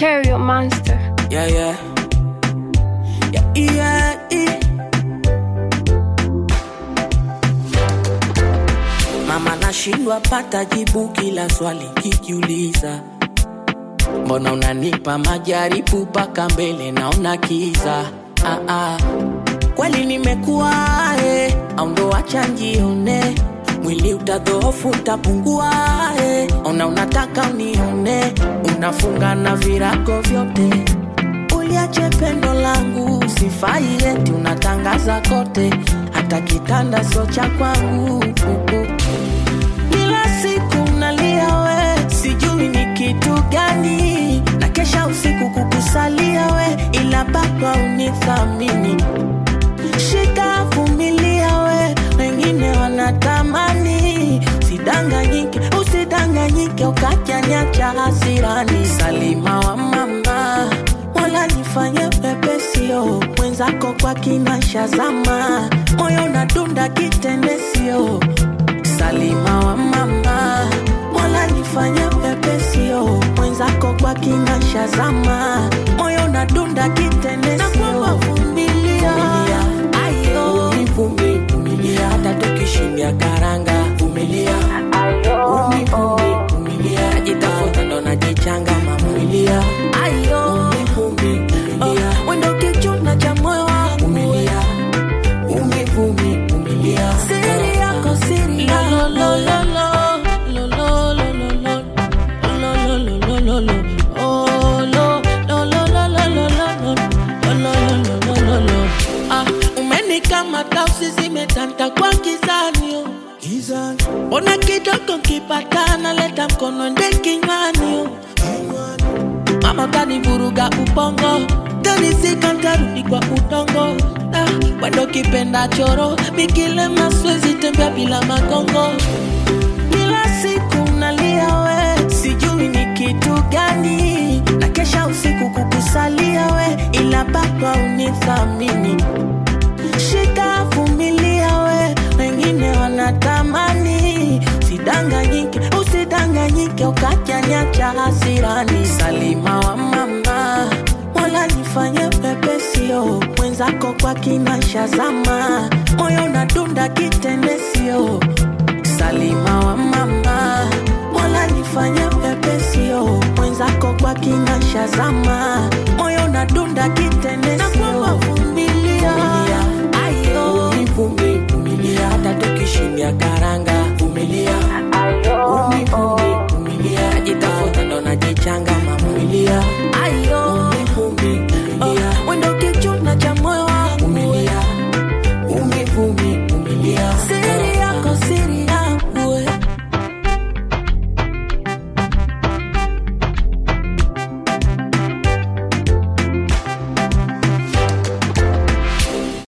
Material monster. Yeah, yeah. Yeah, yeah, yeah. Mama nashindwa pata jibu kila swali kikiuliza, mbona unanipa majaribu mpaka mbele naona kiza. Ah, ah. Kweli nimekuwa eh, au ndo acha njione mwili utadhoofu utapungua eh. Ona unataka unione, unafunga na virago vyote uliache pendo langu sifai eti unatangaza kote hata kitanda sio cha kwangu kila siku nalia we sijui ni kitu gani na kesha usiku kukusalia we ila bado unithamini shika vumilia we wengine wanatamani usidanganyike usidanganyike ukajanyacha hasirani salima wa mama wala nifanye pepesio mwenzako kwa kinasha zama moyo nadunda kitendesio salima wa mama wala nifanye pepesio mwenzako kwa kinasha zama moyo nadunda kitendesio vumilia ayo uvumi vumilia hata tukishindia karanga vumilia uvumi vumilia najitafuta ndo najichanga mamulia ayo uvumi vumilia wendo kichuna cha moyo wangu vumilia uvumi vumilia siri yako siri yako Ah, umenikamata usi zimetanta kwa kizanio mbona kidogo kipatana leta mkono nde kinywani mama kanivuruga ubongo tanisika ntarudi kwa udongo ah, wendo kipenda choro mikile maswezi tembea bila magongo kila siku nalia we sijui ni kitu gani na kesha usiku kukusalia we ila bado unithamini shika vumilia we wengine wanatamani usidanganyike usidanganyike ukajanyacha hasirani salima wa mama wala nifanye pepesio mwenzako kwa kinasha zama moyo nadunda kitendesio salima wa mama wala nifanye pepesio mwenzako kwa kinasha zama